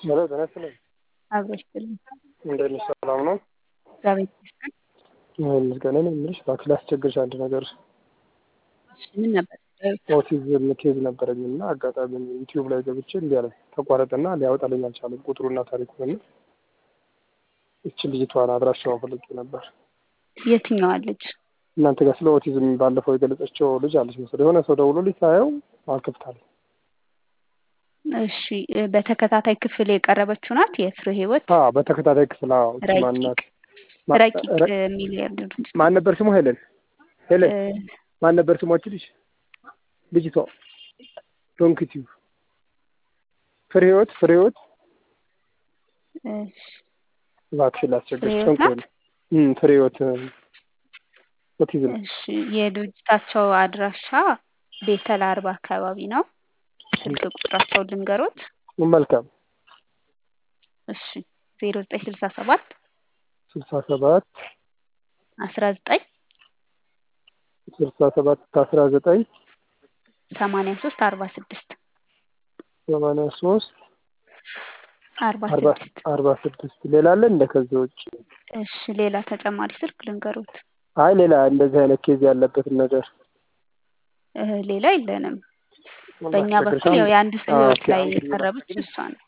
ሄሎ ጤና ይስጥልኝ። አብሮ ይስጥልኝ። እንዴት ነሽ? ሰላም ነው? እግዚአብሔር ይመስገን። ይመስገን። እኔ የምልሽ እባክሽ ላስቸግርሽ አንድ ነገር እሺ፣ ምን ነበር ጉዳዩ? ኦቲዝም ኬዝ ነበረኝ እና አጋጣሚ ዩቲዩብ ላይ ገብቼ እንዲህ አለ ተቋረጠና ሊያወጣልኝ አልቻለም ቁጥሩና ታሪኩን እና ይችን ልጅቷን አድራሻዋን ፈልጌ ነበር። የትኛዋ ልጅ? እናንተ ጋር ስለ ኦቲዝም ባለፈው የገለጸችው ልጅ አለች መሰለኝ። የሆነ ሰው ደውሎ ሳየው አልከፍታለኝ። እሺ፣ በተከታታይ ክፍል የቀረበችው ናት የፍሬ ህይወት አዎ፣ በተከታታይ ክፍል አዎ። እቺ ረቂቅ ማናት? ረቂቅ የሚል ያሉት ማን ነበር ስሙ? ሄለን ሄለን ማን ነበር ስሟች? ልጅ ልጅቷ ዶንክቲቭ ፍሬ ህይወት ፍሬ ህይወት እሺ፣ እባክሽን ላስቸግርሽ። ፍሬ ህይወት ናት? እም ፍሬ ህይወት ኦቲዝም እሺ፣ የድርጅታቸው አድራሻ ቤተል አርባ አካባቢ ነው። ስልክ ቁጥራቸውን ልንገሮት። መልካም እሺ፣ ዜሮ ዘጠኝ ስልሳ ሰባት ስልሳ ሰባት አስራ ዘጠኝ ስልሳ ሰባት አስራ ዘጠኝ ሰማንያ ሶስት አርባ ስድስት ሰማንያ ሶስት አርባ አርባ ስድስት አርባ ስድስት ሌላ አለ እንደ ከዚህ ውጭ? እሺ፣ ሌላ ተጨማሪ ስልክ ልንገሮት። አይ ሌላ እንደዚህ አይነት ኬዝ ያለበትን ነገር እ ሌላ የለንም። በእኛ በኩል ያው የአንድ ሰው ህይወት ላይ የቀረበች እሷ ነች።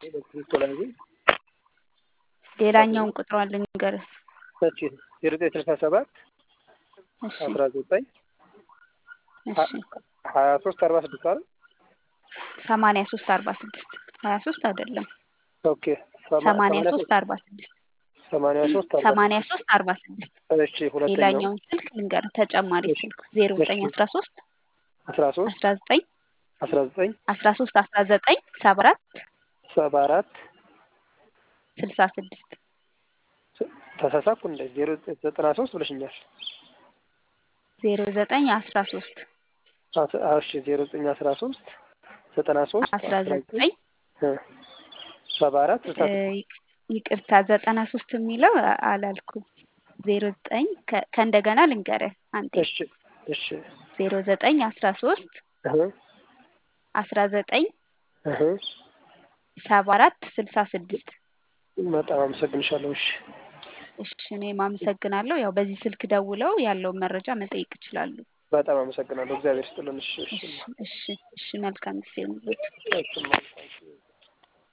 ሌላኛውን ቁጥሯን ልንገርህ። ዜሮ ዘጠኝ ስልሳ ሰባት እሺ አስራ ዘጠኝ እሺ ሀያ ሶስት አርባ ስድስት አይደል? ሰማንያ ሶስት አርባ ስድስት ሀያ ሶስት አይደለም ኦኬ ሰማንያ ሶስት አርባ ስድስት ሰማንያ ሶስት አርባ ሰማንያ ሶስት አርባ ስድስት እሺ ሁለተኛው ሌላኛውን ስልክ ልንገርህ ተጨማሪ ስልክ ዜሮ ዘጠኝ አስራ ሶስት አስራ ሶስት አስራ ዘጠኝ አስራ ዘጠኝ አስራ ሶስት አስራ ዘጠኝ ሰባ አራት ሰባ አራት ስልሳ ስድስት ተሳሳኩ እንደ ዜሮ ዘጠኝ ዘጠና ሶስት ብለሽኛል። ዜሮ ዘጠኝ አስራ ሶስት አስ- እሺ ዜሮ ዘጠኝ አስራ ሶስት ዘጠና ሶስት አስራ ዘጠኝ እ ሰባ አራት ስልሳ እ ስድስት ይቅርታ ዘጠና ሶስት የሚለው አ- አላልኩም። ዜሮ ዘጠኝ ከ- ከእንደገና ልንገርህ አንዴ እሺ እሺ ዜሮ ዘጠኝ አስራ ሶስት እህ አስራ ዘጠኝ እህ ሰባ አራት ስልሳ ስድስት በጣም አመሰግንሻለሁ። እሺ እሺ እኔም አመሰግናለሁ። ያው በዚህ ስልክ ደውለው ያለውን መረጃ መጠየቅ ይችላሉ። በጣም አመሰግናለሁ። እግዚአብሔር ይስጥልን። እሺ እሺ እሺ እሺ እሺ መልካም ጊዜ ይሁንልዎት። እሺ